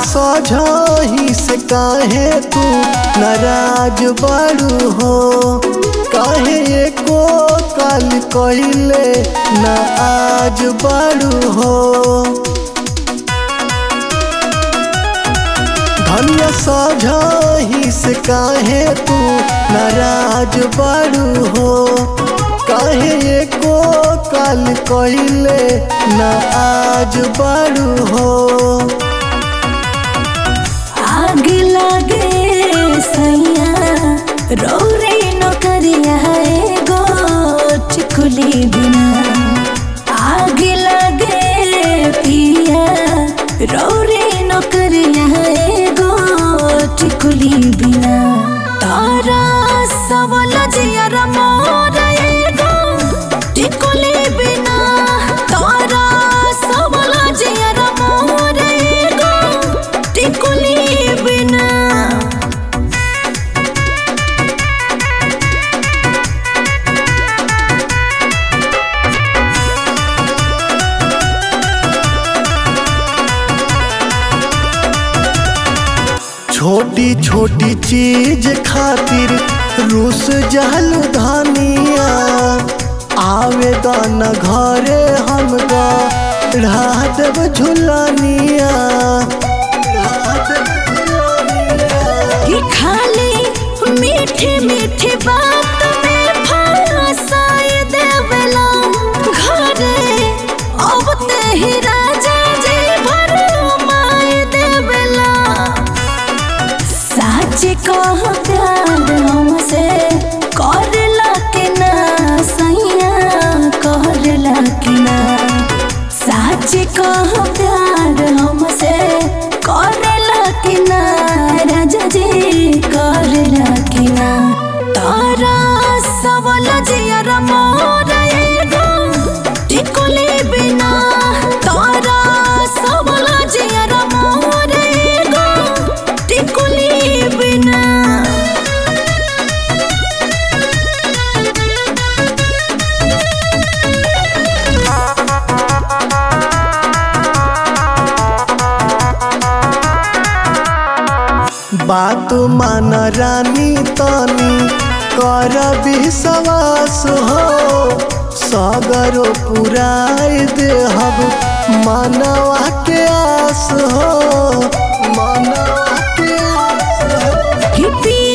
सोझही से काहे तू नाराज बड़ू हो काहे एको काल कइले ना आज बड़ू हो धन्य सोझही से काहे तू नाराज बड़ू हो काहे एको काल कइले ना आज बड़ू हो आग लागे सैया रौरे नौकरिया एगो चिकुली बिना आग लागे पिया रौरे नौकरिया एगो चिकुली बिना तारा सबल जियर मोर एगो टिकुली बिना तारा सबल जियर मोर एगो टिकुली बिना छोटी छोटी चीज खातिर रूस जहल धनिया आवेदन घरे हम गा देव झुलनिया कि खाली मीठी मीठी बात में फंसाए देवला घरे अब ते ही राजा जी भर माए देवला सच कह प्यार हमसे करला के ना सैया करला के ना सच कह प्यार हमसे करला के ना राजा जी करला के ना तारा सबल जियर मोर एगो टिकुली बिना तारा सबल जियर मोर एगो टिकुली बिना बात मान रानी तनी कर विश्वास हो सगरो पुराय देहब मानवा के आस हो मानवा के आस हो कि पी